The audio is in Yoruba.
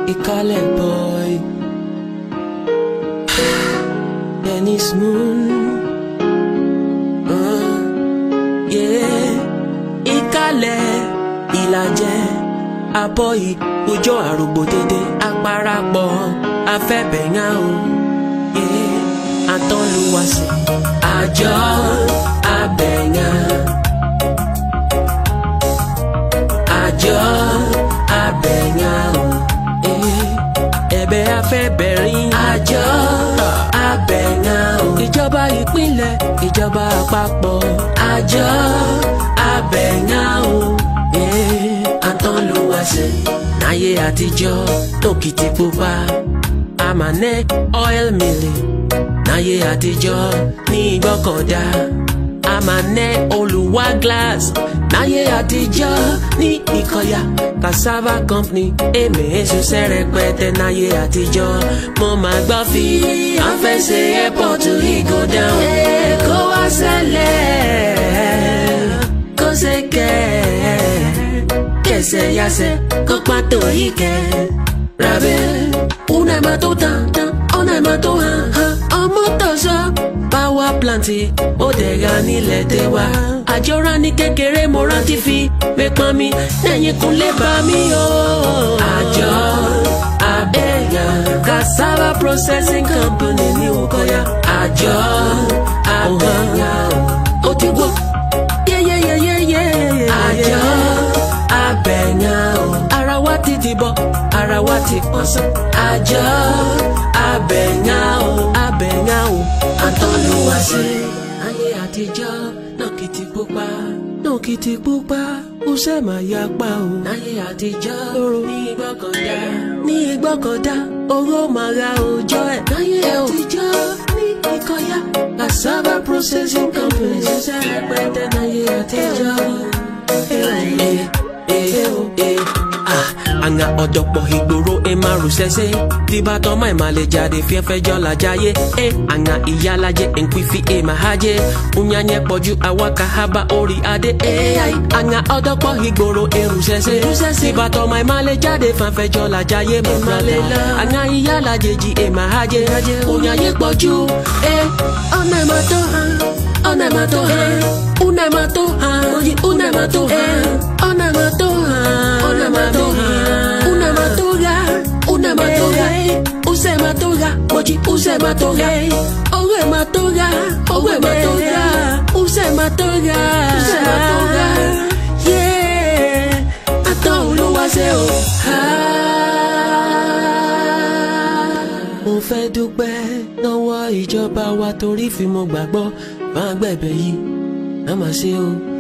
Ìkálẹ̀ boy Dennis Moon uh, yeah. Ìkálẹ̀ ìlàjẹ abọ́ ìkójọ àrògbò dédé aparapọ̀ afẹ́bẹ̀yà o yeah. àtọ́lùwàsì àjọ abẹ̀yà àjọ abẹ̀yà o yeah. ẹ̀bẹ̀ afẹ́bẹ̀rin àjọ abẹ̀yà o ìjọba ìpínlẹ̀ ìjọba àpapọ̀ àjọ abẹ̀yà o yeah. àtọ́lùwàsì náyé àtijọ́ lókìtì pupa àmàlẹ́ oil milling náyé àtijọ́ ní ìgbọ́kọ̀dá àmàlẹ́ olùwà glass náyé àtijọ́ ní ìkọ̀yà cassava company èmi ṣiṣẹ́ rẹpẹtẹ náyé àtijọ́ mo máa gbọ́ fi àfẹsẹ̀ airport ìgò dáhùn kó wá ṣẹlẹ̀ kó ṣe kẹ́ kẹsẹ̀ yasẹ̀ kó pàtó yìí kẹ́ rabẹ́ una ẹ̀ máa tó tán tán ọ̀nà ẹ̀ máa tó hàn hàn ọmọ tọ̀sọ̀ power plant ó dẹ̀ra nílẹ̀ tẹ́wà àjọra ní kékeré mo rántí fi pépọn mi lẹ́yìn kúnlẹ̀ bá mi o. àjọ abẹ́yà cassava processing company ní Ukoya àjọ abẹ́yà ó ti wọ́ yẹ́yẹ́yẹ́yẹ́ àjọ abẹ́yà ara wa ti ti bọ̀ ara wa ti pọ̀ sí. àjọ abẹ̀yà o abẹ̀yà o àtọ́lùwàsí. ayé àtijọ́ náà kìtì pupa náà kìtì pupa ó ṣe máa ya pa o. ayé àtijọ́ ní ìgbọ́kọ̀dá ní ìgbọ́kọ̀dá owó máa ra òòjọ́ ẹ̀. ayé àtijọ́ ní ìkọ̀yà cassava processing company ṣiṣẹ́ rẹpẹtẹ náyé àtijọ́. Eh, eh, eh, ah àǹgà ọ̀dọ̀pọ̀ ìgboro ẹ máa rù sẹ́sẹ́ tí bá tọ́ máa máa lè jáde fíẹ́fẹ́ jọ́ làjáyé ẹ àǹgà ìyálàjẹ nkwifi ẹ máa hájẹ unyanyẹ pọ̀jù awaka haba orí adé ẹ àǹgà ọ̀dọ̀pọ̀ ìgboro ẹ rù sẹ́sẹ́ tí bá tọ́ máa máa lè jáde fíẹ́fẹ́ jọ́ làjáyé my brother àǹgà ìyálàjẹ jí ẹ máa hájẹ unyanyẹ pọ̀jù ẹ ọ̀nà ẹ̀ máa tó hàn ọ̀nà ẹ̀ máa tó hàn una ẹ̀ máa tó hàn una ẹ̀ máa tó hàn ọ̀nà ẹ̀ máa tó hàn ọ̀nà ẹ̀ máa tó hàn una matoga, una matoga, use matoga, mochi use matoga, owe matoga, owe matoga, use matoga, use matoga, yeah, atọ́ olúwa ṣe o. mo fẹ́ dúpẹ́ lọ́wọ́ ìjọba wa torí fi mo gbàgbọ́ máa gbẹ̀bẹ̀ yìí má má ṣe o.